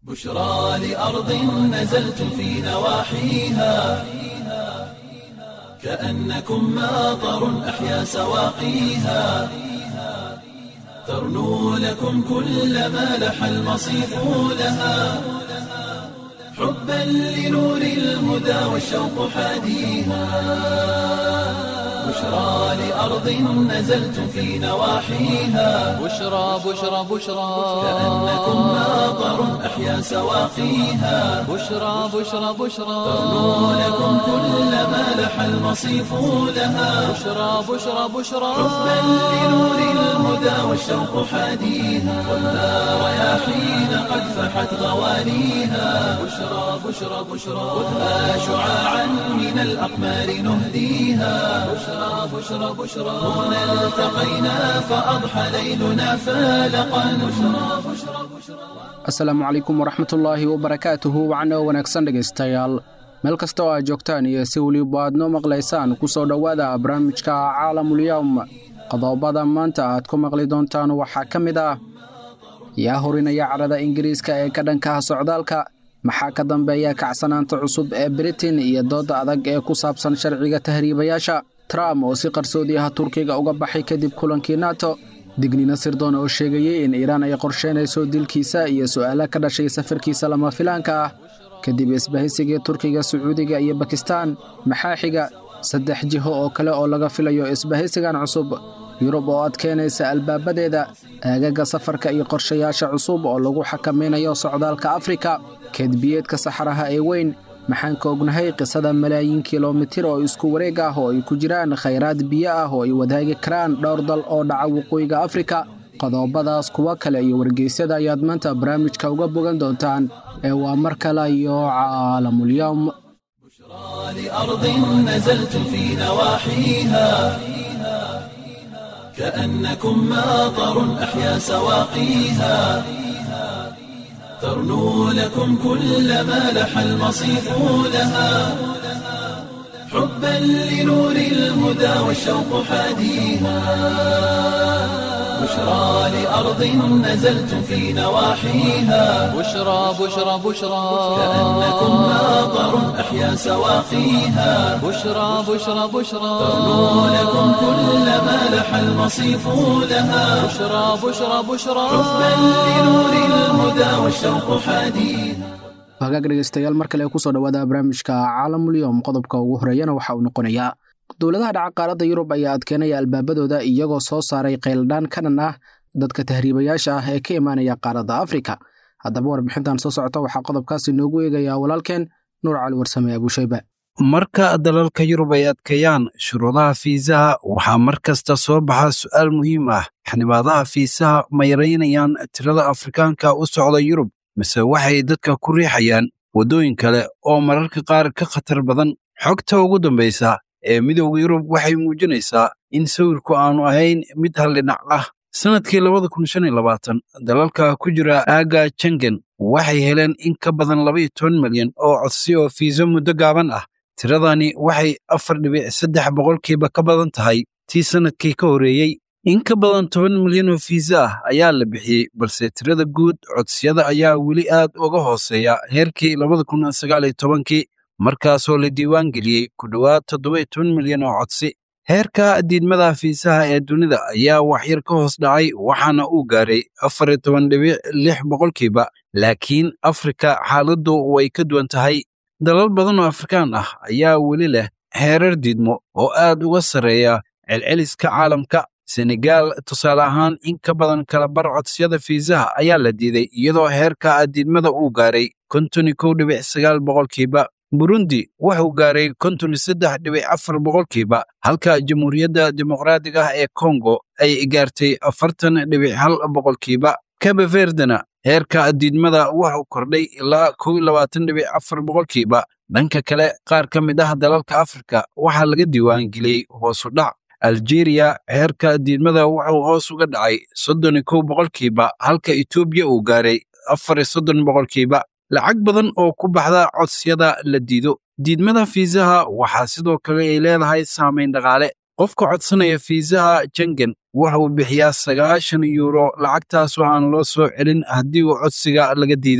بشرى لأرض نزلت في نواحيها كأنكم ماطر أحيا سواقيها ترنو لكم كل ما لح المصيف لها حبا لنور الهدى والشوق حاديها بشرى لأرض نزلت في نواحيها بشرى بشرى بشرى كأنكم ماطر أحيا سواقيها بشرى بشرى بشرى ترنو لكم كل ما لح المصيف لها بشرى بشرى بشرى حبا لنور الهدى والشوق حاديها والنار رياحين قد فحت غوانيها بشرى بشرى بشرى خذها شعاعا من الأقمار نهديها بشرى بشرى بشرى هنا التقينا فأضحى ليلنا فالقا بشرى بشرى بشرى asalaamu calaykum waraxmatullaahi wabarakaatuhu wacno wanaagsan dhegaystayaal meel kasta oo aad joogtaan iyo si weliba aad noo maqlaysaan ku soo dhowaada barnaamijka caalamulyawm qodobada maanta aad ku maqli doontaan waxaa ka mid ah yaa horinaya carada ingiriiska ee ka dhankaha socdaalka maxaa ka dambeeya kacsanaanta cusub ee britain iyo doodda adag ee ku saabsan sharciga tahriibayaasha trump oo si qarsoodi ah turkiga uga baxay kadib kulankii nato dignina sirdoon oo sheegayey in iiraan ay qorsheynayso dilkiisa iyo su'aalo ka dhashay safarkiisa lama filaanka ah kadib isbahaysigii turkiga sacuudiga iyo bakistaan maxaa xiga saddex jiho oo kale oo laga filayo isbahaysigan cusub yurub oo adkeynaysa albaabadeeda aagaga safarka iyo qorshayaasha cusub oo lagu xakamaynayo socdaalka afrika keedbiyeedka saxaraha ee weyn maxaan ka ognahay qisada malaayiin kilomitir oo isku wareeg ah oo ay ku jiraan khayraad biyo ah oo ay wadaagi karaan dhowr dal oo dhaca waqooyiga afrika qodobadaas kuwa kale iyo wargeysyada ayaad maanta barnaamijka uga bogan doontaan ee waa mar kale iyo caalamulyawm لأرض نزلت في نواحيها كأنكم ماطر أحيا سواقيها ترنو لكم كل ما لح المصيف لها حبا لنور الهدى والشوق حاديها بشرى لأرض نزلت في نواحيها بشرى بشرى بشرى كأنكم ماطر أحيا سواقيها بشرى بشرى بشرى ترنو لكم كل ما لح المصيف لها بشرى بشرى بشرى حبا لنور الهدى والشوق حاديها hagaag dhegaystayaal mar kale kusoo dhowaada barnaamijka caalamulyowm qodobka ugu horeeyana waxa uu noqonayaa dowladaha dhaca qaaradda yurub ayaa adkeenaya albaabadooda iyagoo soo saaray qayldhaan ka dhan ah dadka tahriibayaasha ah ee ka imaanaya qaaradda afrika haddaba warbixintan soo socota waxaa qodobkaasi noogu eegayaa walaalkeen nuur cali warsame abuushayba marka dalalka yurub ay adkeeyaan shuruudaha fiisaha waxaa mar kasta soo baxa su'aal muhiim ah xanibaadaha fiisaha ma yaraynayaan tirada afrikaanka u socda yurub mise waxay dadka ku riixayaan waddooyin kale oo mararka qaar ka khatar badan xogta ugu dambaysa ee midowda yurub waxay muujinaysaa in sawirku aanu ahayn mid haldhinac ah sannadkii labada kun shan iyo labaatan dalalka ku jira aagga jengen waxay heleen in ka badan labaiyo toban milyan oo codsi oo fiiso muddo gaaban ah tiradani waxay afar dhibic saddex boqolkiiba ka badan tahay tii sannadkii ka horreeyey in ka badan toban milyan oo fiisa ah ayaa la bixiyey balse tirada guud codsiyada ayaa weli aad uga hooseeya heerkii labada kun sagaal iyo tobankii markaasoo la diiwaan geliyey ku dhowaad toddoba toban milyan oo codsi heerka diidmada fiisaha ee dunida ayaa waxyar ka hoos dhacay waxaana uu gaaray afar iyo toban dhibic lix boqolkiiba laakiin afrika xaaladdu way ka duwan tahay dalal badan oo afrikaan ah ayaa weli leh heerar diidmo oo aad uga sarreeya celceliska caalamka senegaal tusaale ahaan in ka badan kala bar codsiyada fiisaha ayaa la diiday iyadoo heerka diidmada uu gaaray konton iyo kow dhibic sagaal boqolkiiba burundi wuxuu gaaray konton iyo saddex dhibic afar boqolkiiba halka jamhuuriyadda dimuqraadiga ah ee kongo ay gaartay afartan dhibic hal boqolkiiba kabe verdena heerka diidmada wuxuu kordhay ilaa kow iyo labaatan dhibic afar boqolkiiba dhanka kale qaar ka mid ah dalalka afrika waxaa laga diiwaangeliyey hoosu dhac aljeeriya heerka diidmada wuxuu hoos uga dhacay soddon iyo kow boqolkiiba halka etoobiya uu gaaray afar iyo soddon boqolkiiba lacag badan oo ku baxda codsiyada la diido diidmada fiisaha waxaa sidoo kale ay leedahay saamayn dhaqaale qofka codsanaya fiisaha jengen waxa uu bixiyaa sagaashan yuuro lacagtaas oo aan loo soo celin haddii uu codsiga laga diido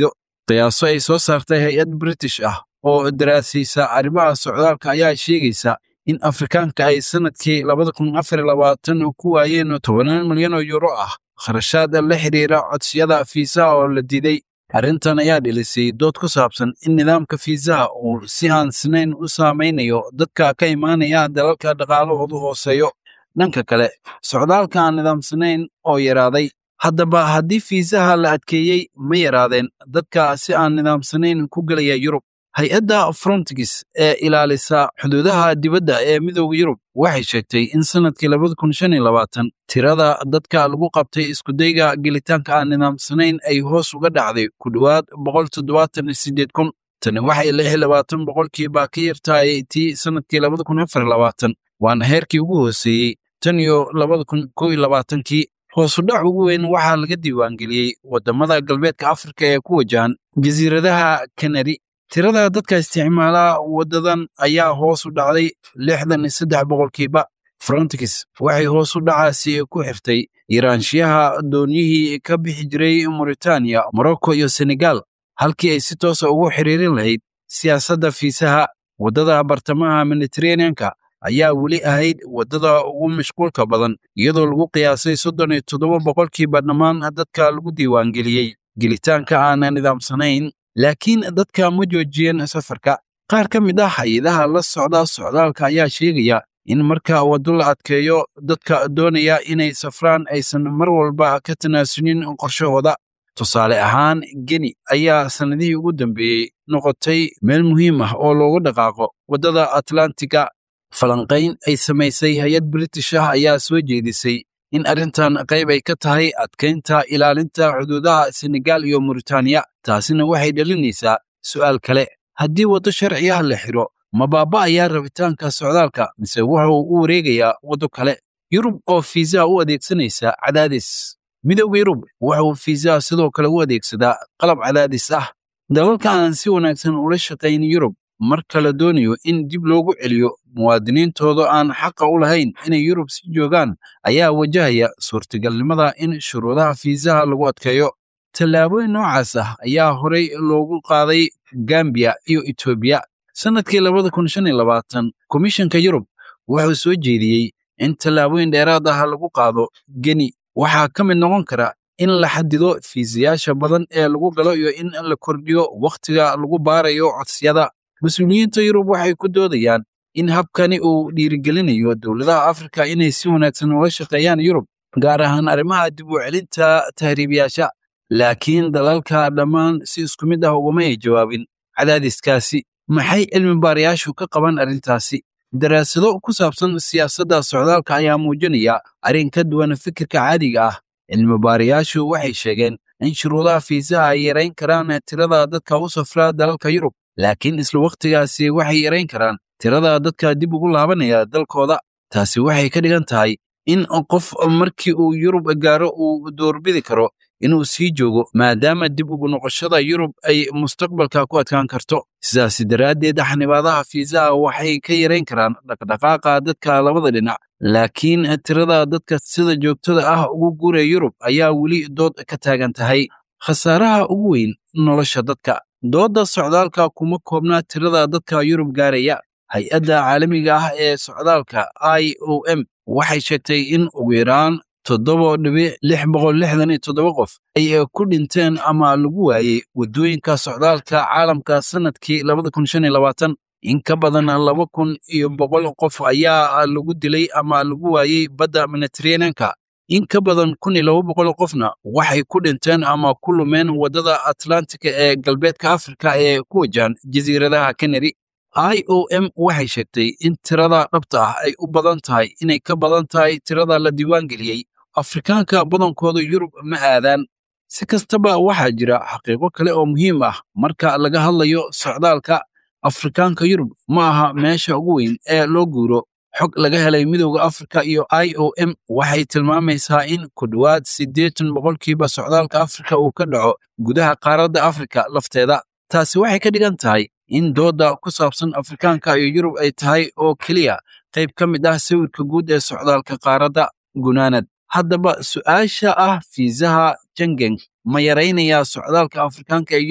qiyaaso ay soo saartay hay-ad british ah oo daraasaysa arrimaha socdaalka ayaa sheegaysa in afrikaanka ay sanadkii labada kun afar labaatan ku waayeen tobanaan milyan oo yuuro ah kharashaad la xiriira codsiyada fiisaha oo la diiday arrintan ayaa dhilisay dood ku saabsan in nidaamka fiisaha uu si aan sinayn u saamaynayo dadka ka imaanaya dalalka dhaqaalahoodu hooseeyo dhanka kale socdaalka aan nidaamsanayn oo yaraaday haddaba haddii fiisaha la adkeeyey ma yaraadeen dadka si aan nidaamsanayn ku gelaya yurub hay-adda frontigis ee ilaalisa xuduudaha dibadda ee midooda yurub waxay sheegtay in sanadkii labada kun shan iyo labaatan tirada dadka lagu qabtay iskudayga gelitaanka aan nidaamsanayn ay hoos uga dhacday ku dhowaad boqol toddobaatan iyo sideed kun tani waxay lix iyo labaatan boqolkiiba ka yartahay tii sanadkii labada kun afar iyo labaatan waana heerkii ugu hooseeyey tan iyo labada kun kow iyo labaatankii hoosudhac ugu weyn waxaa laga diiwaangeliyey waddamada galbeedka afrika ee ku wajahan jasiiradaha kanari tirada dadka isticmaala waddadan ayaa hoos u dhacday lixdan iyo saddex boqolkiiba frontex waxay hoos u dhacaasi ku xirtay yaraanshiyaha dooniyihii ka bixi jiray mauritaniya morocco iyo senegal halkii ay si toosa ugu xiriirin lahayd siyaasadda fiisaha waddada bartamaha mediteraneanka ayaa weli ahayd waddada ugu mashquulka badan iyadoo lagu qiyaasay soddon iyo toddoba boqolkiiba dhammaan dadka lagu diiwaangeliyey gelitaanka aan nidaamsanayn laakiin dadka ma joojiyeen safarka qaar ka mid ah hay-adaha la socda socdaalka ayaa sheegaya in marka waddo la adkeeyo dadka doonaya inay safraan aysan mar walba ka tanaasulin qorshahooda tusaale ahaan geni ayaa sannadihii ugu dambeeyey noqotay meel muhiim ah oo loogu dhaqaaqo waddada atlantiga falanqayn ay samaysay hay-ad british ah ayaa soo jeedisay in arrintan qayb ay ka tahay adkaynta ilaalinta xuduudaha senegal iyo mauritaniya taasina waxay dhalinaysaa su'aal kale haddii waddo sharci ah la xidho ma baaba'ayaa rabitaanka socdaalka mise wuxuu u wareegayaa waddo kale yurub oo fiisaha u adeegsanaysa cadaadis midowda yurub wuxuu fiisaha sidoo kale u adeegsadaa qalab cadaadis ah dalalka aan si wanaagsan ula shaqayn yurub marka la doonayo in dib loogu celiyo muwaadiniintooda aan xaqa u lahayn inay yurub si joogaan ayaa wajahaya suurtagalnimada in shuruudaha fiisaha lagu adkeeyo tallaabooyin noocaas ah ayaa horey loogu qaaday gambiya iyo etoobiya sannadkii labada kun shan iyo labaatan komishanka yurub wuxuu soo jeediyey in tallaabooyin dheeraad ah lagu qaado geni waxaa ka mid noqon kara in la xadido fiisayaasha badan ee lagu galo iyo in la kordhiyo wakhtiga lagu baarayo codsiyada mas-uuliyiinta yurub waxay ku doodayaan in habkani uu dhiirigelinayo dowladaha afrika inay si wanaagsan ula shaqeeyaan yurub gaar ahaan arrimaha dib u celinta tahriibiyaasha laakiin dalalka dhammaan si isku mid ah ugama ay jawaabin cadaadiskaasi maxay cilmi baarayaashu ka qaban arrintaasi daraasado ku saabsan siyaasadda socdaalka ayaa muujinaya arrin ka duwan fikirka caadiga ah cilmi baarayaashu waxay sheegeen in shuruudaha fiisaha ay yarayn karaan tirada dadka u safra dalalka yurub laakiin isla wakhtigaasi waxay yarayn karaan tirada dadka dib ugu laabanaya dalkooda taasi waxay ka dhigan tahay in qof markii uu yurub gaaro uu doorbidi karo inuu sii joogo maadaama dib ugu noqoshada yurub ay mustaqbalka ku adkaan karto sidaas daraaddeed xanibaadaha fiisaha waxay ka yarayn karaan dhaqdhaqaaqa dadka labada dhinac laakiin tirada dadka sida joogtada ah ugu guuraya yurub ayaa weli dood ka taagan tahay khasaaraha ugu weyn nolosha dadka doodda socdaalka kuma koobnaa tirada dadka yurub gaaraya hay-adda caalamiga ah ee socdaalka i o m waxay sheegtay in ugu yaraan toddoba dhibic lix boqol lixdan iyo toddoba qof ay ku dhinteen ama lagu waayey waddooyinka socdaalka caalamka sannadkii labada kun shan iyo labaatan in ka badan laba kun iyo boqol qof ayaa lagu dilay ama lagu waayey badda mediteraneanka in ka badan kun iyo laba boqol qofna waxay ku dhinteen ama ku lumeen waddada atlantika ee galbeedka afrika ee ku wajahan jasiiradaha kanari i o m waxay sheegtay in tirada dhabta ah ay u badan tahay inay ka badan tahay tirada la diiwaangeliyey afrikaanka badankooda yurub ma aadaan si kastaba waxaa jira xaqiiqo kale oo muhiim ah marka laga hadlayo socdaalka afrikaanka yurub ma aha meesha ugu weyn ee loo guuro xog laga helay midowda afrika iyo i o m waxay tilmaamaysaa in ku dhowaad siddeetan boqolkiiba socdaalka afrika uu ka dhaco gudaha qaaradda afrika lafteeda taasi waxay ka dhigan tahay in doodda ku saabsan afrikaanka iyo yurub ay tahay oo keliya qayb ka mid ah sawirka guud ee socdaalka qaaradda gunaanad haddaba su'aasha ah fiisaha jengeng ma yaraynayaa socdaalka afrikaanka ee yurub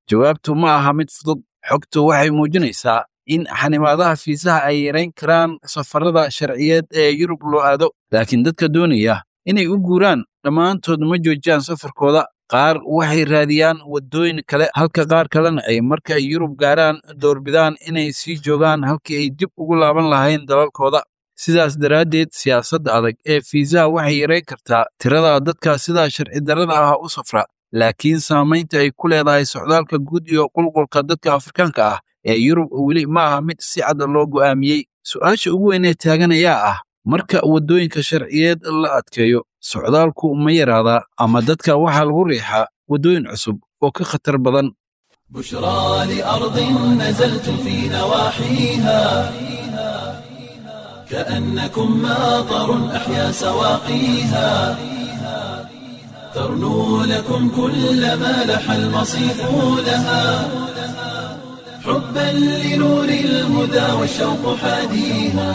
jawaabtu ma aha mid fudud xogtu waxay muujinaysaa in xanimaadaha fiisaha ay yarayn karaan safarada sharciyeed ee yurub loo aado laakiin dadka doonaya inay u guuraan dhammaantood ma joojiyaan safarkooda qaar waxay raadiyaan waddooyin kale halka qaar kalena ay marka ay yurub gaaraan doorbidaan inay sii joogaan halkii ay dib ugu laaban lahayn dalalkooda sidaas daraaddeed siyaasadda adag ee fiisaha waxay yarayn kartaa tirada dadka sidaa sharci darrada ah u safra laakiin saamaynta ay ku leedahay socdaalka guud iyo qulqulka dadka afrikaanka ah ee yurub weli ma aha mid si cad loo go'aamiyey su'aasha ugu weyn ee taagan ayaa ah marka waddooyinka sharciyeed la adkeeyo socdaalku ma yaraadaa ama dadka waxaa lagu riixaa waddooyin cusub oo ka khatar badan بشرى لأرض نزلت في نواحيها كأنكم ماطر أحيا سواقيها ترنو لكم كل ما لح المصيف لها حبا لنور الهدى والشوق حاديها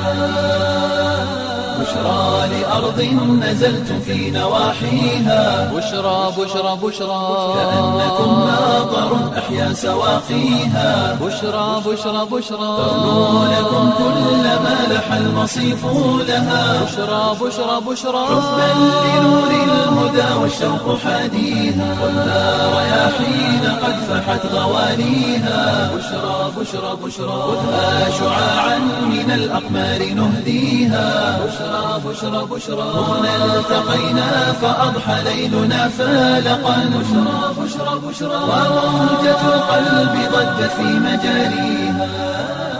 بشرى لأرض نزلت في نواحيها بشرى بشرى بشرى كأنكم ماطر أحيا سواقيها بشرى بشرى بشرى ترنو لكم كل ما لح المصيف لها بشرى بشرى بشرى حبا لنور الهدى والشوق حاديها والنار رياحين قد فحت غوانيها بشرى بشرى بشرى خذها شعاعا من الأقمار نهديها بشرى بشرى بشرى هنا التقينا فأضحى ليلنا فالقا بشرى بشرى بشرى وروجة القلب ضجت في مجاريها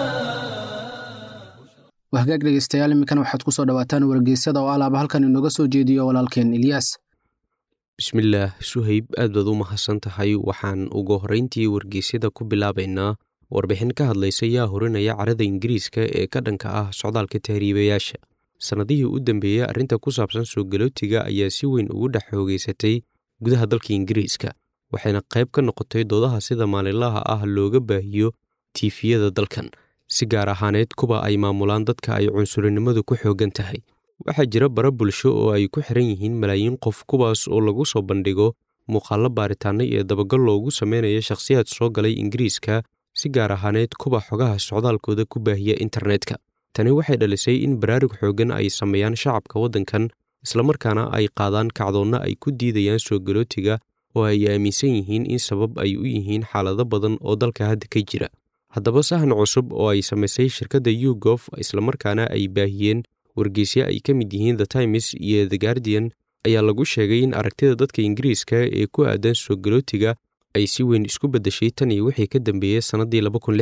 wahagaag dhegeystayaal iminkan waxaad ku soo dhowaataan wargeysyada oo alaaba halkan inooga soo jeediyo walaalkeen ilyaas bismillaah suhayb aad baad u mahadsan tahay waxaan ugu horrayntii wargeysyada ku bilaabaynaa warbixin ka hadlaysa yaa horinaya carada ingiriiska ee ka dhanka ah socdaalka tahriibayaasha sannadihii u dambeeyey arrinta ku saabsan soo galootiga ayaa si weyn ugu dhex xoogeysatay gudaha dalka ingiriiska waxayna qayb ka noqotay doodaha sida maalinlaha ah looga baahiyo tiifiyada dalkan si gaar ahaaneed kuwa ay maamulaan dadka ay cunsurinimadu ku xooggan tahay waxaa jira bara bulsho oo ay ku xiran yihiin malaayiin qof kuwaas oo lagu soo bandhigo muuqaallo baaritaanno iyo dabagal loogu sameynayo shakhsiyaad soo galay ingiriiska si gaar ahaaneed kuwa xogaha socdaalkooda ku baahiya internetka tani waxay dhalisay in baraarug xooggan ay sameeyaan shacabka waddankan islamarkaana ay qaadaan kacdoonna ay ku diidayaan soo galootiga oo ay aaminsan yihiin in sabab ay u yihiin xaalado badan oo dalka hadda ka jira haddaba sahan cusub oo ay samaysay shirkadda yugof islamarkaana ay baahiyeen wargeysyo ay ka mid yihiin the times iyo the guardian ayaa lagu sheegay in aragtida dadka ingiriiska ee ku aadan soo galootiga ay si weyn isku beddeshay tan iyo wixii ka dambeeyey sannaddii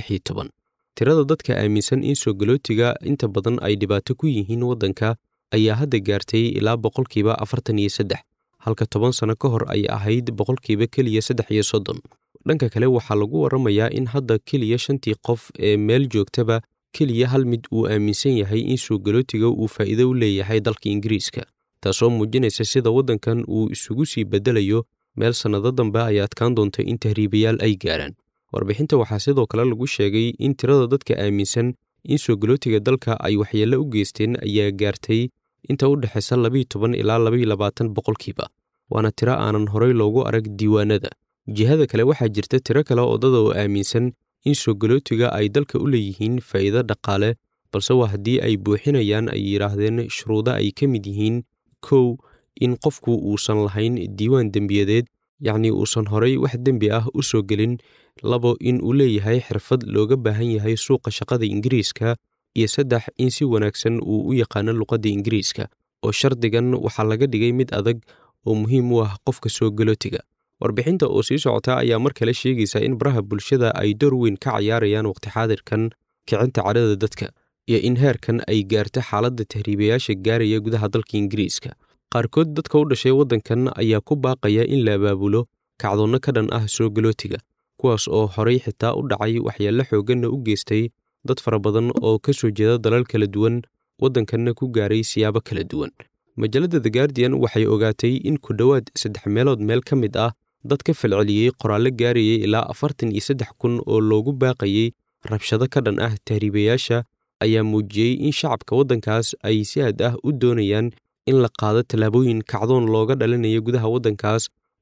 tirada dadka aaminsan in soo galootiga inta badan ay dhibaato ku yihiin waddanka ayaa hadda gaartay ilaa boqolkiiba afartan iyo saddex halka toban sano ka hor ay ahayd boqolkiiba keliya saddex iyo soddon dhanka kale waxaa lagu warramayaa in hadda keliya shantii qof ee meel joogtaba keliya hal mid uu aaminsan yahay in soo galootiga uu faa'iido u leeyahay dalka ingiriiska taasoo muujinaysa sida waddankan uu isugu sii beddelayo meel sannado dambe ay adkaan doonto in tahriibayaal ay gaaraan warbixinta waxaa sidoo kale lagu sheegay in tirada dadka aaminsan in soo galootiga dalka ay waxyeello u geysteen ayaa gaartay inta u dhexaysa labiiyo toban ilaa labaiyo labaatan boqolkiiba waana tiro aanan horey loogu arag diiwaanada jihada kale waxaa jirta tiro kale oo dad oo aaminsan in soo galootiga ay dalka u leeyihiin faa'iido dhaqaale balse waa haddii ay buuxinayaan ay yidhaahdeen shuruudo ay ka mid yihiin kow in qofku uusan lahayn diiwaan dembiyadeed yacnii uusan horay wax dembi ah u soo gelin labo in uu leeyahay xirfad looga baahan yahay suuqa shaqada ingiriiska iyo saddex in si wanaagsan uu u yaqaano luqadda ingiriiska oo shardigan waxaa laga dhigay mid adag oo muhiim u ah qofka soo galootiga warbixinta oo sii socota ayaa mar kale sheegaysa in baraha bulshada ay door weyn ka cayaarayaan waqti xaadirkan kicinta cadhada dadka iyo in heerkan ay gaarto xaaladda tahriibayaasha gaaraya gudaha dalka ingiriiska qaarkood dadka u dhashay waddankan ayaa ku baaqaya in la abaabulo kacdoonno ka dhan ah soo galootiga kuwaas oo horay xitaa u dhacay waxyeello xoogganna u geystay dad fara badan oo ka soo jeeda dalal kala duwan waddankanna ku gaaray siyaabo kala duwan majalladda the guardian waxay ogaatay in ku dhowaad saddex meelood meel ka mid ah dad ka falceliyey qoraallo gaarayay ilaa afartan iyo saddex kun oo loogu baaqayey rabshado ka dhan ah tahriibayaasha ayaa muujiyey in shacabka waddankaas ay si aad ah u doonayaan in la qaado tallaabooyin kacdoon looga dhalinayo gudaha waddankaas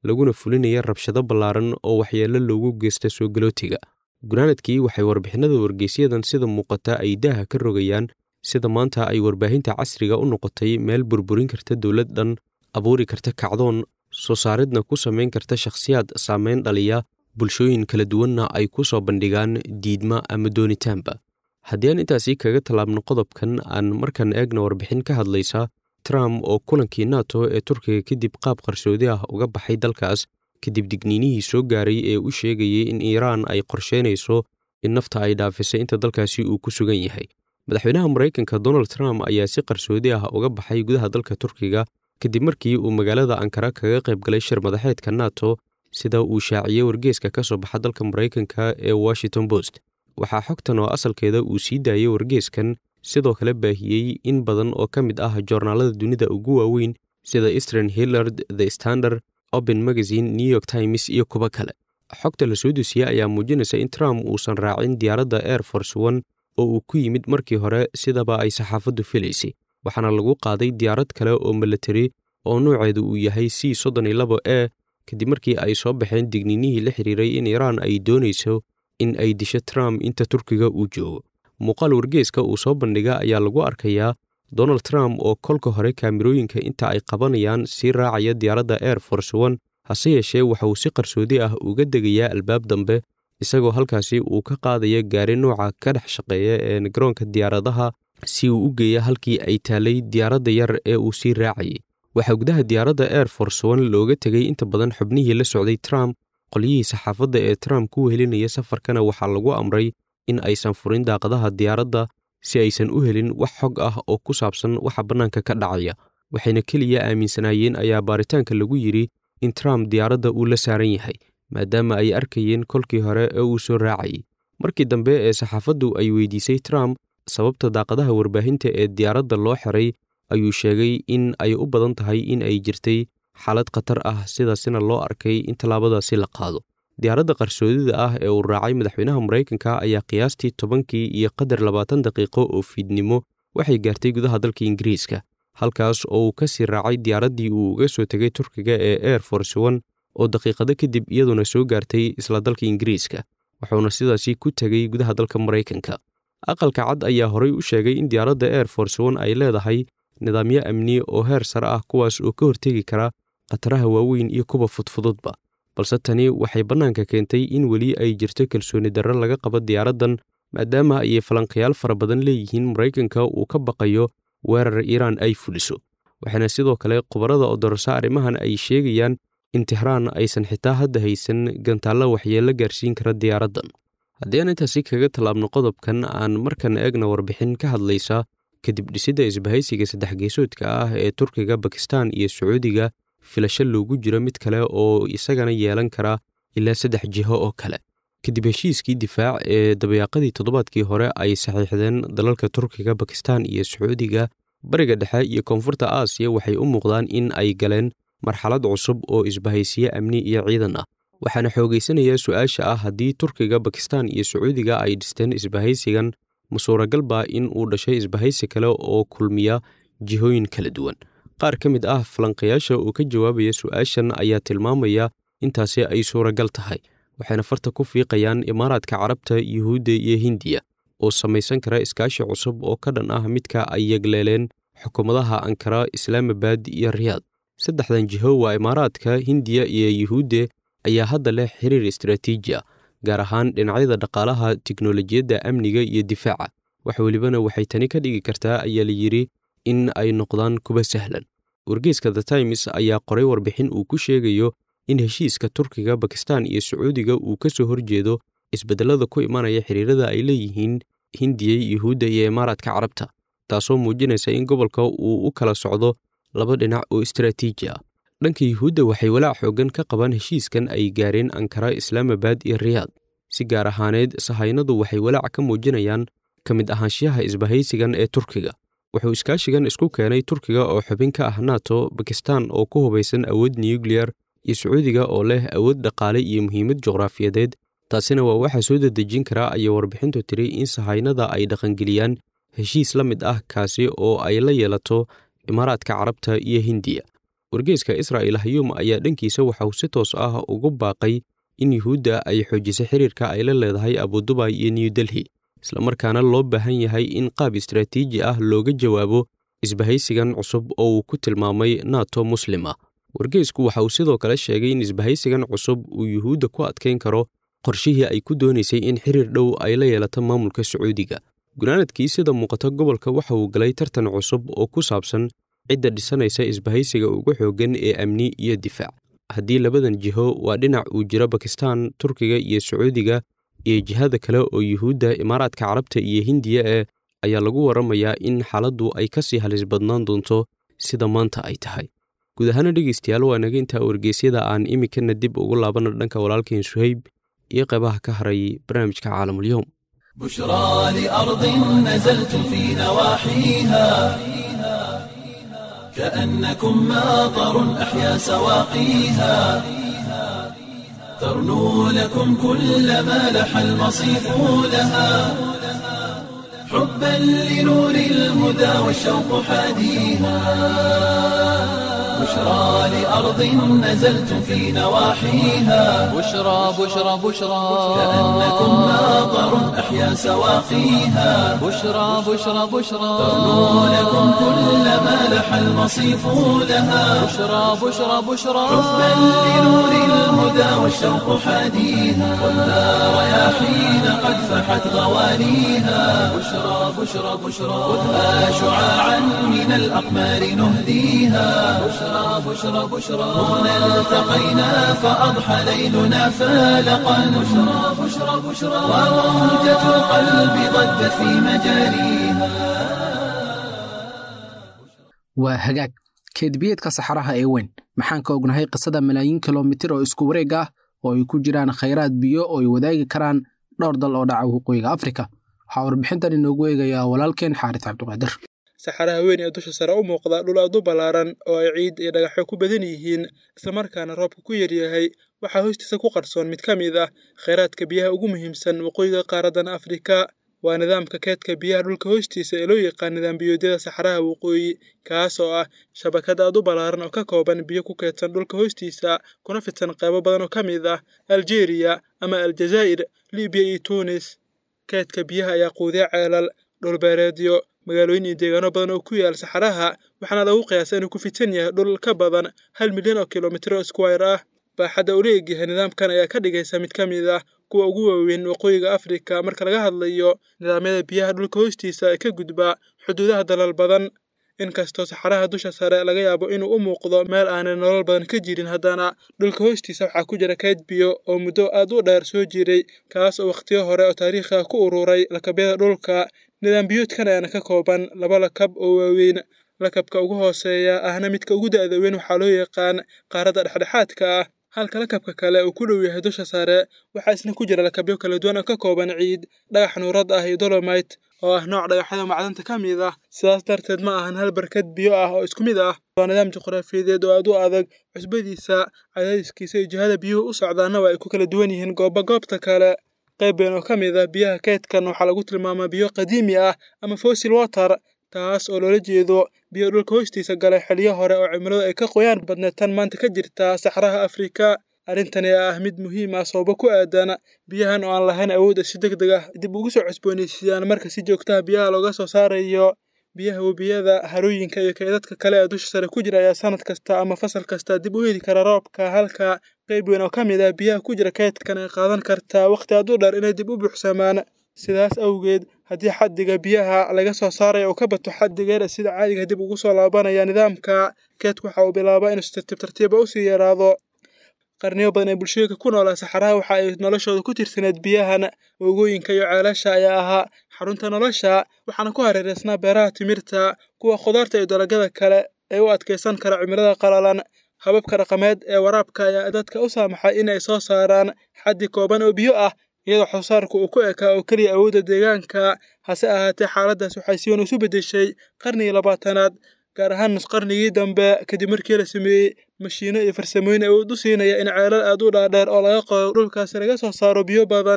laguna fulinaya rabshado ballaaran oo waxyeello loogu geysta soo galootiga gunaanadkii waxay warbixinada wargeysyadan sida muuqata ay daaha ka rogayaan sida maanta ay warbaahinta casriga u noqotay meel burburin karta dowlad dhan abuuri karta kacdoon soo saaridna ku samayn karta shakhsiyaad saameyn dhaliya bulshooyin kala duwanna ay ku soo bandhigaan diidma ama doonitaanba haddii aan intaasi kaga tallaabno qodobkan aan markan eegna warbixin ka hadlaysa trump oo kulankii nato ee turkiga kadib qaab qarsoodi ah uga baxay dalkaas kadib digniinihii soo gaaray ee u sheegayay in iiraan ay qorsheynayso in nafta ay dhaafisay inta dalkaasi uu ku sugan yahay madaxweynaha maraykanka donald trump ayaa si qarsoodi ah uga baxay gudaha dalka turkiga kadib markii uu magaalada ankara kaga qayb galay shir madaxeedka nato sida uu shaaciyey wargeeska ka soo baxa dalka maraykanka ee washington post waxaa xogtan oo asalkeeda uu sii daayey wargeeskan sidoo kale baahiyey in badan oo ka mid ah joornaalada dunida ugu waaweyn sida eastern hillard the standard open magazine new york times iyo kuwo kale xogta la soo dusiyey ayaa muujinaysa in trump uusan raacin diyaaradda air force one oo uu ku yimid markii hore sidaba ay saxaafaddu filaysay waxaana lagu qaaday diyaarad kale oo milatari oo nooceedu uu yahay c soddon iyo labo e kadib markii ay soo baxeen digniinihii la xiriiray in iiraan ay doonayso in ay disho trump inta turkiga uu joogo muuqaal wargeeska uu soo bandhiga ayaa lagu arkayaa donald trump oo kolka hore kaamirooyinka inta ay qabanayaan sii raacaya diyaaradda air force one hase yeeshee waxa uu si qarsoodi ah uga degayaa albaab dambe isagoo halkaasi uu ka qaadaya gaari nooca ka dhex shaqeeya ee garoonka diyaaradaha si uu u geeya halkii ay taalay diyaaradda yar ee uu sii raacayay waxaa gudaha diyaaradda air force one looga tegay inta badan xubnihii la socday trump qolyihii saxaafadda ee trump ku wehelinaya safarkana waxaa lagu amray in aysan furin daaqadaha diyaaradda si aysan u helin wax xog ah oo ku saabsan waxa bannaanka ka dhacaya waxayna keliya aaminsanaayeen ayaa baaritaanka lagu yidhi in trump diyaaradda uu la saaran yahay maadaama ay arkayeen kolkii hore ee uu soo raacayay markii dambe ee saxaafaddu ay weydiisay trump sababta daaqadaha warbaahinta ee diyaaradda loo xiray ayuu sheegay in ay u badan tahay in ay jirtay xaalad khatar ah sidaasina loo arkay in tallaabadaasi la qaado diyaaradda qarsoodida ah ee uu raacay madaxweynaha maraykanka ayaa qiyaastii tobankii iyo qadar labaatan daqiiqo oo fiidnimo waxay gaartay gudaha dalka ingiriiska halkaas oo uu ka sii raacay diyaaraddii uu uga soo tegay turkiga ee air force one oo daqiiqado kadib iyaduna soo gaartay isla dalka ingiriiska wuxuuna sidaasi ku tegay gudaha dalka maraykanka aqalka cad ayaa horay u sheegay in diyaaradda air force one ay leedahay nidaamyo amni oo heer sare ah kuwaas oo ka hortegi kara khataraha waaweyn iyo kuwa fudfududba balse tani waxay bannaanka keentay in weli ay jirto kalsooni darro laga qabo diyaaraddan maadaama ayay falanqayaal fara badan leeyihiin maraykanka uu ka baqayo weerar iiraan ay fuliso waxaana sidoo kale khubarada oo dorasa arrimahan ay sheegayaan in tixraan aysan xitaa hadda haysan gantaallo waxyeello gaarsiin kara diyaaraddan haddii aan intaasi kaga tallaabno qodobkan aan markan eegna warbixin ka hadlaysa kadib dhisidda isbahaysiga saddex geesoodka ah ee turkiga bakistan iyo sacuudiga filasho loogu jiro mid kale oo isagana yeelan kara ilaa saddex jiho oo kale kadib heshiiskii difaac ee dabayaaqadii toddobaadkii hore ay saxiixdeen dalalka turkiga bakistan iyo sacuudiga bariga dhexe iyo koonfurta aasiya waxay u muuqdaan in ay galeen marxalad cusub oo isbahaysiye amni iyo ciidan ah waxaana xoogaysanayaa su-aasha ah haddii turkiga bakistan iyo sacuudiga ay dhisteen isbahaysigan ma suuragalba in uu dhashay isbahaysi kale oo kulmiya jihooyin kala duwan qaar ka mid ah falanqayaasha oo ka jawaabaya su-aashan ayaa tilmaamaya intaasi ay suuragal tahay waxayna farta ku fiiqayaan imaaraadka carabta yuhuudda iyo hindiya oo samaysan kara iskaashi cusub oo ka dhan ah midka ay yegleeleen xukuumadaha ankara islaamabad iyo riyaad saddexdan jiho waa imaaraadka hindiya iyo yuhuudde ayaa hadda leh xiriir istaraatiiji ah gaar ahaan dhinacyada dhaqaalaha tiknolojiyadda amniga iyo difaaca wax welibana waxay tani ka dhigi kartaa ayaa la yidhi in ay noqdaan kuwa sahlan wargeyska the times ayaa qoray warbixin uu ku sheegayo in heshiiska turkiga bakistan iyo sacuudiga uu ka soo horjeedo isbeddellada ku imanaya xiriirada ay leeyihiin hindiya yuhuudda iyo imaaraadka carabta taasoo muujinaysa in gobolka uu u kala socdo laba dhinac oo istaraatiiji ah dhanka yuhuudda waxay walaac xooggan ka qabaan heshiiskan ay gaareen ankara islaamabad iyo riyaad si gaar ahaaneed sahaynadu waxay walaac ka muujinayaan ka mid ahaanshiyaha isbahaysigan ee turkiga wuxuu iskaashigan isku keenay turkiga oo xubin ka ah nato bakistan oo ku hubaysan awood nuyukliyar iyo sacuudiga oo leh awood dhaqaale iyo muhiimad juqraafiyadeed taasina waa waxaa soo dedejin karaa ayay warbixintu tiri in sahaynada ay dhaqangeliyaan heshiis la mid ah kaasi oo ay la yeelato imaaraadka carabta iyo hindiya wargeyska israa'il hayuum ayaa dhankiisa waxauu si toos ah ugu baaqay in yuhuudda ay xoojisay xiriirka ay la leedahay abudubay iyo new delhi islamarkaana loo baahan yahay in qaab istaraatiiji ah looga jawaabo isbahaysigan cusub oo uu ku tilmaamay nato muslima wargeysku waxa uu sidoo kale sheegay in isbahaysigan cusub uu yuhuudda ku adkayn karo qorshihii ay ku doonaysay in xiriir dhow ay la yeelato maamulka sacuudiga gunaanadkii sida muuqata gobolka waxa uu galay tartan cusub oo ku saabsan cidda dhisanaysa isbahaysiga ugu xooggan ee amni iyo difaac haddii labadan jiho waa dhinac uu jiro bakistan turkiga iyo sacuudiga iyo jihada kale oo yuhuudda imaaraadka carabta iyo hindiya ee ayaa lagu warramayaa in xaaladdu ay ka sii halis badnaan doonto sida maanta ay tahay guud ahaana dhegaystayaal waa naga intaa wargeysyada aan iminkana dib ugu laabanna dhanka walaalkeen suhayb iyo qaybaha ka haray barnaamijka caalamulyoom بشرى لأرض نزلت في نواحيها كأنكم ماطر أحيا سواقيها ترنو لكم كل ما لح المصيف لها حبا لنور الهدى والشوق حاديها بشرى لأرض نزلت في نواحيها بشرى بشرى بشرى كأنكم ماطر أحيا سواقيها بشرى بشرى بشرى ترنو لكم كل ما لح المصيف لها بشرى بشرى بشرى حبا لنور الهدى والشوق حاديها والنار رياحين قد فحت غوانيها بشرى بشرى بشرى خذها شعاعا من الأقمار نهديها بشرى بشرى بشرى هنا التقينا فأضحى ليلنا فالقا بشرى بشرى بشرى وموجة القلب ضجت في مجاريها waa hagaag keedbiyeedka saxaraha ee weyn maxaan ka ognahay qisada malaayiin kilomitir oo isku wareeg ah oo ay ku jiraan khayraad biyo oo ay wadaagi karaan dhowr dal oo dhaca waqooyiga afrika waxaa warbixintan inoogu eegayaa walaalkeen xaaris cabdiqaadir saxaraha weyn ee dusha sare u muuqda dhul aad u ballaaran oo ay ciid iyo dhagaxyo ku badan yihiin islamarkaana roobka ku yaryahay waxaa hoostiisa ku qarsoon mid ka mid ah khayraadka biyaha ugu muhiimsan waqooyiga qaaradan afrika waa nidaamka keedka biyaha dhulka hoostiisa ee loo yaqaan nidaam biyoodyada saxaraha waqooyi kaas oo ah shabakad aad u ballaaran oo ka kooban biyo ku keedsan dhulka hoostiisa kuna fidsan qaybo badan oo ka mid ah aljeeriya ama aljazaa'ir libiya iyo tunis keedka biyaha ayaa quudiya ceelal dhulbeereedyo magaalooyin iyo deegaano badan oo ku yaal saxaraha waxaana lagu qiyaasa inuu ku fidsan yahay dhul ka badan hal milyan oo kilomitir oo squire ah baaxadda uu leegyahay nidaamkan ayaa ka dhigaysa mid ka mid ah kuwa ugu waaweyn waqooyiga afrika marka laga hadlayo nidaamyada biyaha dhulka hoostiisa ee ka gudba xuduudaha dalal badan inkastoo saxaraha dusha sare laga yaabo inuu u muuqdo meel aanay nolol badan ka jirin haddana dhulka hoostiisa waxaa ku jira kayd biyo oo muddo aad u dheer soo jiray kaas oo wakhtiyo hore oo taariikhi ah ku ururay lakabyada dhulka nidaam biyoodkan ayaana ka kooban laba lakab oo waaweyn lakabka ugu hooseeya ahna midka ugu da'da weyn waxaa loo yaqaan qaaradda dhexdhexaadka ah halka lakabka kale uu ku dhow yahay dusha sare waxaa isna ku jira lakabyo kala duwan oo ka kooban ciid dhagax nuurad ah iyo dolomite oo ah nooc dhagaxyada macdanta ka mid ah sidaas darteed ma ahan hal barkad biyo ah oo isku mid ah waa nidaam juqraafiyadeed oo aad u adag cusbadiisa cadaadiskiisa iyo jihada biyuhu u socdaana waa ay ku kala duwan yihiin goobba goobta kale qayb been oo ka mid ah biyaha keydkan waxaa lagu tilmaamaa biyo qadiimi ah ama fossil water taas oo loola jeedo biyo dhulka hoostiisa galay xiliyo hore oo cimiladu ay ka qoyaan badneed tan maanta ka jirta saxraha afrika arrintani ah mid muhiim ah sababo ku aadan biyahan oo aan lahayn awoodda si deg deg ah dib ugu soo cusboonaysiiyaan marka si joogtaha biyaha looga soo saarayo biyaha webiyada harooyinka iyo kaydadka kale ee dusha sare ku jira ayaa sanad kasta ama fasal kasta dib u heli kara roobka halka qayb weyn oo ka mid ah biyaha ku jira kaydkan ay qaadan kartaa wakhti aad u dheer inay dib u buuxsamaan sidaas awgeed haddii xaddiga biyaha laga soo saaraya uu ka bato xaddigeeda sida caadiga dib ugu soo laabanaya nidaamka keedku waxa uu bilaabaa inuu si tartiib tartiiba usii yaraado qarniyo badan ee bulshooyinka ku noolaa saxaraha waxa ay noloshooda ku tirsaneed biyahan wogooyinka iyo ceelasha ayaa ahaa xarunta nolosha waxaana ku hareereysnaa beeraha timirta kuwa khudaarta iyo dalagyada kale ee u adkaysan kara cimilada qalalan hababka dhaqameed ee waraabka ayaa dadka u saamaxay in ay soo saaraan xaddi kooban oo biyo ah iyadoo xusaarku uu ku ekaa oo keliya awoodda deegaanka hase ahaatee xaaladdaas waxay si weyn isu beddeshay qarnigii labaatanaad gaar ahaan nusqarnigii dambe kadib markii la sameeyey mashiino iyo farsamooyin awood u siinaya in ceelal aad u dhaadheer oo laga qodo dhulkaasi laga soo saaro biyo badan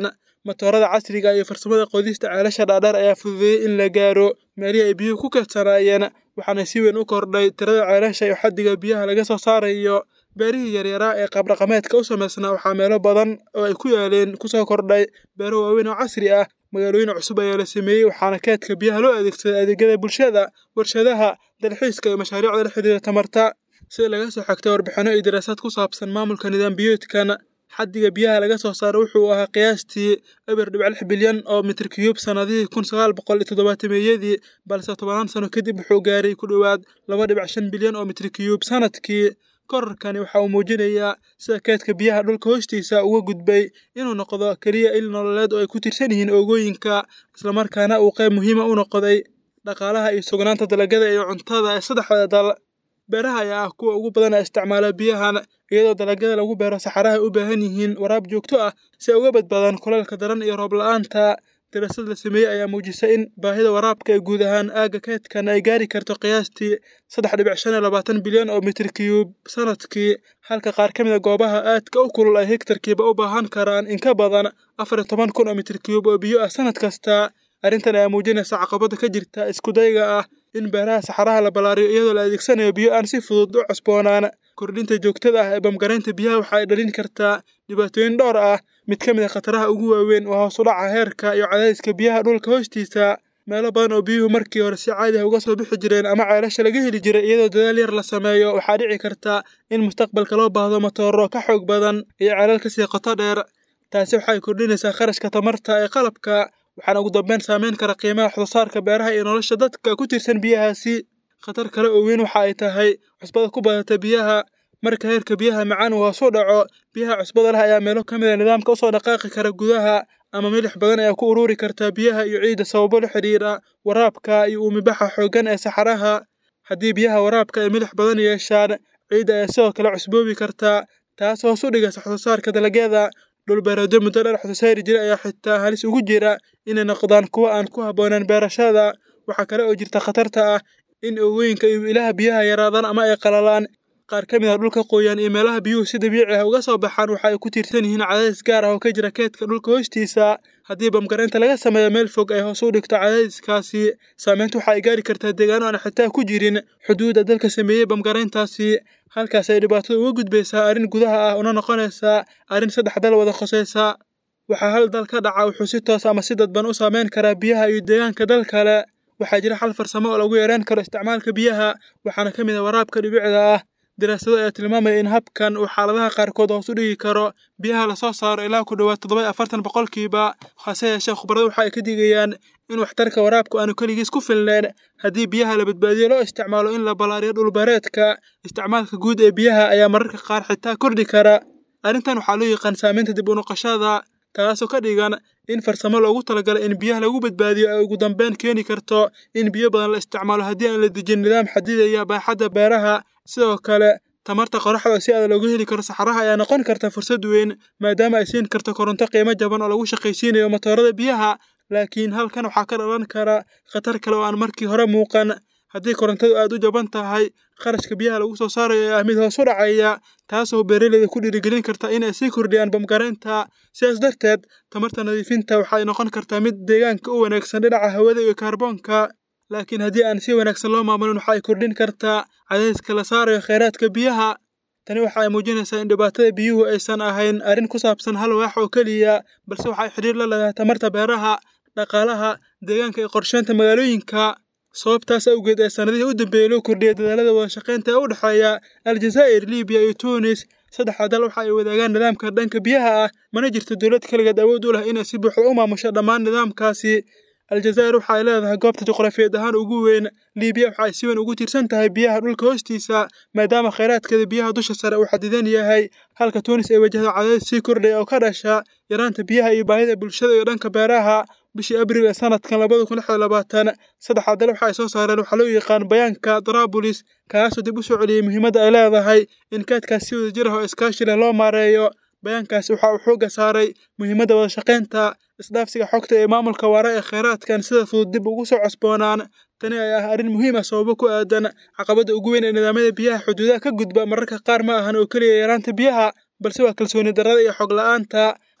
matoorada casriga iyo farsamada qodista ceelasha dhaadheer ayaa fududeeyey in la gaaro meelihii ay biyuhu ku kadsanaayeen waxaana si weyn u kordhay tirada ceelasha iyo xaddiga biyaha laga soo saarayo beerihii yaryaraa ee qaabdhaqameedka u samaysnaa waxaa meelo badan oo ay ku yaaleen kusoo kordhay beero waaweyn oo casri ah magaalooyin cusub ayaa la sameeyey waxaana keedka biyaha loo adeegsaday adeegyada bulshada warshadaha dalxiiska iyo mashaariicda la xidhiira tamarta sida laga soo xigtay warbixinno iyo daraasaad ku saabsan maamulka nidaam biyoodkan xaddiga biyaha laga soo saaro wuxuu ahaa qiyaastii eber dhibic lix bilyan oo mitir kiyuub sannadihii kun sagaal boqol iyo toddobaatameyadii balse tobanaan sano kadib wuxuu gaaray ku dhowaad laba dhibic shan bilyan oo mitir kiyuub sanadkii korarkani waxa uu muujinayaa sida keedka biyaha dhulka hoostiisa uga gudbay inuu noqdo keliya il nololeed oo ay ku tirsan yihiin oogooyinka islamarkaana uu qayb muhiima u noqday dhaqaalaha iyo sugnaanta dalagyada iyo cuntada ee saddexda dal beeraha ayaa ah kuwa ugu badan ee isticmaala biyahan iyadoo dalagyada lagu beero saxaraha ay u baahan yihiin waraab joogto ah si ay uga badbaadaan kuleelka daran iyo roob la-aanta daraasad la sameeyey ayaa muujisay in baahida waraabka ee guud ahaan aagga keedkan ay gaari karto qiyaastii saddex dhibic shan iyo labaatan bilyan oo mitir kiyuub sanadkii halka qaar ka mid a goobaha aadka u kulul ay hektarkiiba u baahan karaan in ka badan afar iyo toban kun oo mitir kiyuub oo biyo ah sanad kasta arrintan ayaa muujinaysa caqabada ka jirta iskudayga ah in beeraha saxaraha la ballaariyo iyadoo la adeegsanayo biyo aan si fudud u cusboonaan kordhinta joogtada ah ee bamgaraynta biyaha waxa ay dhalin kartaa dhibaatooyin dhowr ah mid ka mid a khataraha ugu waaweyn waa hoos u dhaca heerka iyo cadaadiska biyaha dhulka hoostiisa meelo badan oo biyuhu markii hore si caadi ah uga soo bixi jireen ama ceelasha laga heli jiray iyadoo dadaal yar la sameeyo waxaa dhici karta in mustaqbalka loo baahdo matooro ka xoog badan iyo ceelal ka sii qoto dheer taasi waxay kordhinaysaa kharashka tamarta ee qalabka waxaana ugu dambeyn saameyn kara qiimaha waxsoosaarka beeraha iyo nolosha dadka ku tirsan biyahaasi khatar kale oo weyn waxa ay tahay cusbada ku badata biyaha marka heerka biyaha macaan uu hoos u dhaco biyaha cusbada leh ayaa meelo ka mid a nidaamka usoo dhaqaaqi kara gudaha ama milix badan ayaa ku ururi karta biyaha iyo ciidda sababo la xidhiira waraabka iyo uumibaxa xooggan ee saxaraha haddii biyaha waraabka ay milix badan yeeshaan ciidda ayaa sidoo kale cusboobi karta taas hoos u dhigaysa waxsoosaarka dalagyada dhulbeereedyo muddo dheer waxsoosaari jira ayaa xitaa halis ugu jira inay noqdaan kuwo aan ku habboonaan beerashada waxaa kale oo jirta khatarta ah in oogooyinka iyo ilaha biyaha yaraadaan ama ay qalalaan qaar ka mid ah dhulka qoyaan iyo meelaha biyuhu si dabiici ah uga soo baxaan waxa ay ku tiirsan yihiin cadaadis gaar ah oo ka jira keedka dhulka hoostiisa haddii bamgaraynta laga sameeyo meel fog ay hoos u dhigto cadaadiskaasi saameyntu waxa ay gaari kartaa deegaano aan xitaa ku jirin xuduudda dalka sameeyey bamgarayntaasi halkaas ay dhibaatada uga gudbaysaa arrin gudaha ah una noqonaysaa arrin saddex dal wada khosaysa waxaa hal dal ka dhaca wuxuu si toos ama si dadban u saameyn karaa biyaha iyo deegaanka dal kale waxaa jira xal farsamo oo lagu yareyn karo isticmaalka biyaha waxaana ka mid ah waraabka dhibicda ah daraasado ayaa tilmaamaya in habkan uu xaaladaha qaarkood hoos u dhigi karo biyaha lasoo saaro ilaa ku dhowaad toddoba afartan boqolkiiba hase yeeshee khubaradu waxa ay ka digayaan in waxtarka waraabku aanu keligiis ku filnayn haddii biyaha la badbaadiyo loo isticmaalo in la ballaariyo dhulbeereedka isticmaalka guud ee biyaha ayaa mararka qaar xitaa kordhi kara arrintan waxaa loo yaqaan saamaynta dib u noqoshada taasoo ka dhigan in farsamo loogu talagalay in biyaha lagu badbaadiyo ay ugu dambeyn keeni karto in biyo badan la isticmaalo haddii aan la dejin nidaam xadidaya baaxadda beeraha sidoo kale tamarta qoraxda si aad looga heli karo saxaraha ayaa noqon karta fursad weyn maadaama ay siin karto koronto qiimo jaban oo lagu shaqaysiinayo matoorada biyaha laakiin halkan waxaa ka dhalan kara khatar kale oo aan markii hore muuqan haddii korontadu aad u jaban tahay kharashka biyaha lagu soo saarayo ee ah mid hoos u dhacaya taasoo beeraleyda ku dhiirigelin karta in ay sii kordhiyaan bamgaraynta sidaas darteed tamarta nadiifinta waxay noqon kartaa mid deegaanka u wanaagsan dhinaca hawada iyo kaarboonka laakiin haddii aan si wanaagsan loo maamulin waxa ay kordhin kartaa cadaadiska la saarayo kheyraadka biyaha tani waxa ay muujinaysaa in dhibaatada biyuhu aysan ahayn arrin ku saabsan hal waax oo keliya balse waxa ay xidhiir la leedahay tamarta beeraha dhaqaalaha deegaanka iyo qorsheynta magaalooyinka sababtaas awgeed ee sanadihii u dambeeyey loo kordhiyay dadaalada wada shaqaynta ee u dhexeeya aljazaa'ir libiya iyo tunis saddexda dal waxa ay wadaagaan nidaamka dhanka biyaha ah mana jirto dowlad kaligeed awood u leh inay si buuxda u maamusho dhammaan nidaamkaasi aljazaa'ir waxa ay leedahay goobta juqraafiyeed ahaan ugu weyn libiya waxa ay si weyn ugu tiirsan tahay biyaha dhulka hoostiisa maadaama kheyraadkeeda biyaha dusha sare uu xadidan yahay halka tunis ay wajahdo cadaadis sii kordhaya oo ka dhasha yaraanta biyaha iyo baahida bulshada iyo dhanka beeraha bishii abril ee sanadkan labada kun lix iyo labaatan saddexda dal waxa ay soo saareen waxaa loo yaqaan bayaanka daraabulis kaasoo dib u soo celiyey muhiimadda ay leedahay in kaadkaas si wada jir ah oo iskaashi leh loo maareeyo bayaankaasi waxa uu xoogga saaray muhiimadda wada shaqaynta isdhaafsiga xogta ee maamulka waara ee kheyraadkan sida fudud dib ugu soo cosboonaan tani ayaa ah arrin muhiim ah sababo ku aadan caqabadda ugu weyn ee nidaamyada biyaha xuduudaha ka gudba mararka qaar ma ahan oo keliya yaraanta biyaha balse waa kalsooni darrada iyo xog la-aanta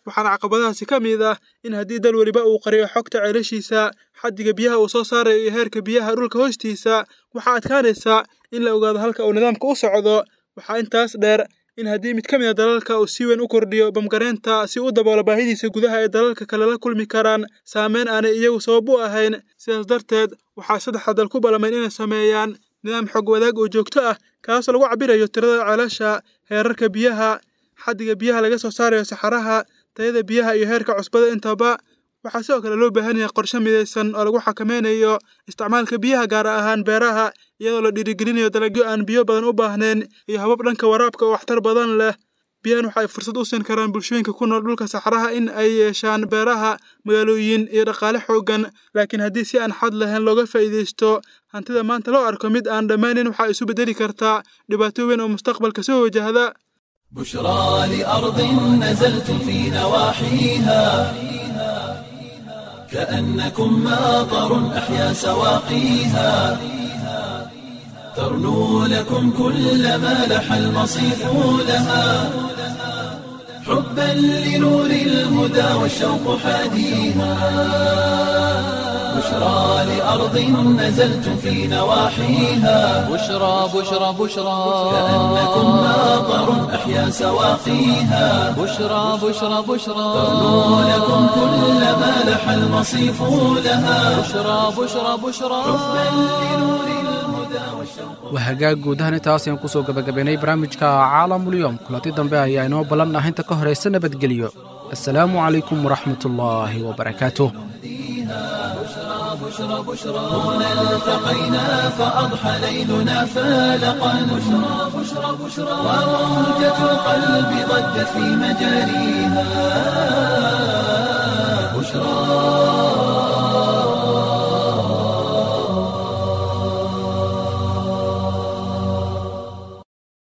waxaana caqabadahaasi ka mid ah in haddii dal weliba uu qariyo xogta ceelashiisa xaddiga biyaha uu soo saarayo iyo heerka biyaha dhulka hoostiisa waxaa adkaanaysa in la ogaado halka uu nidaamka u socdo waxaa intaas dheer in haddii mid ka mid a dalalka uu si weyn u kordhiyo bamgareynta si u daboolo baahidiisa gudaha ee dalalka kale la kulmi karaan saameyn aanay iyagu sabab u ahayn sidaas darteed waxaa saddexda dal ku balamayn inay sameeyaan nidaam xog wadaag oo joogto ah kaasoo lagu cabirayo tirada ceelasha heerarka biyaha xaddiga biyaha laga soo saarayo saxaraha tayada biyaha iyo heerka cusbada intaba waxaa sidoo kale loo baahan yahay qorshe midaysan oo lagu xakameynayo isticmaalka biyaha gaar ahaan beeraha iyadoo la dhiirigelinayo dalagyo aan biyo badan u baahnayn iyo habab dhanka waraabka oo waxtar badan leh biyahan waxa ay fursad u siin karaan bulshooyinka ku nool dhulka saxaraha in ay yeeshaan beeraha magaalooyin iyo dhaqaale xooggan laakiin haddii si aan xad lahayn looga faa'iidaysto hantida maanta loo arko mid aan dhammaanin waxaa isu beddeli kartaa dhibaato weyn oo mustaqbalka soo wajahda بشرى لأرض نزلت في نواحيها كأنكم ماطر أحيا سواقيها ترنو لكم كل ما لح المصيف لها حبا لنور الهدى والشوق حاديها بشرى لأرض نزلت في نواحيها بشرى بشرى بشرى كأنكم ماطر أحيا سواقيها بشرى بشرى بشرى ترنو لكم كل ما لح المصيف لها بشرى بشرى بشرى waa hagaag guud ahaan intaas ayaan kusoo gabagabaynay barnaamijka caalamulyoom kulanti dambe ayaa inoo ballanah inta ka horaysa nabadgelyo assalaamu calaykum waraxmatullaahi wabarakaatuh هنا التقينا فأضحى ليلنا فالقا بشرى بشرى بشرى وموجة القلب ضجت في مجاريها بشرى